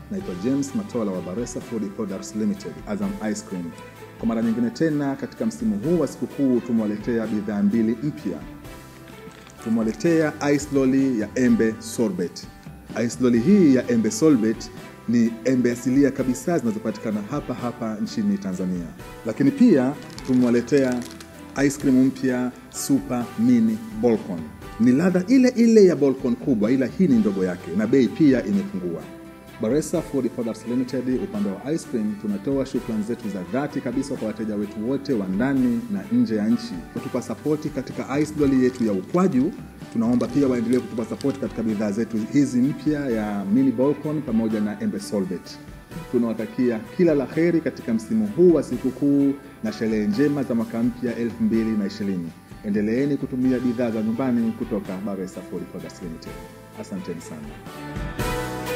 naitwa James Matola wa Baresa Food Products Limited, Azam Ice Cream. Kwa mara nyingine tena katika msimu huu wa sikukuu tumewaletea bidhaa mbili mpya. Tumewaletea ice lolly ya embe sorbet. Ice lolly hii ya embe sorbet ni embe asilia kabisa zinazopatikana hapa hapa nchini Tanzania, lakini pia tumewaletea ice cream mpya super mini bolcon. Ni ladha ile ile ya bolcon kubwa, ila hii ni ndogo yake na bei pia imepungua. Baresa Food Products Limited, upande wa ice cream, tunatoa shukrani zetu za dhati kabisa kwa wateja wetu wote wa ndani na nje ya nchi kutupa sapoti katika ice lolly yetu ya ukwaju. Tunaomba pia waendelee kutupa sapoti katika bidhaa zetu hizi mpya ya mini bolcon pamoja na embe sorbet. Tunawatakia kila la heri katika msimu huu wa sikukuu na sherehe njema za mwaka mpya 2020. Endeleeni kutumia bidhaa za nyumbani kutoka Baresa Food Products Limited. Asanteni sana.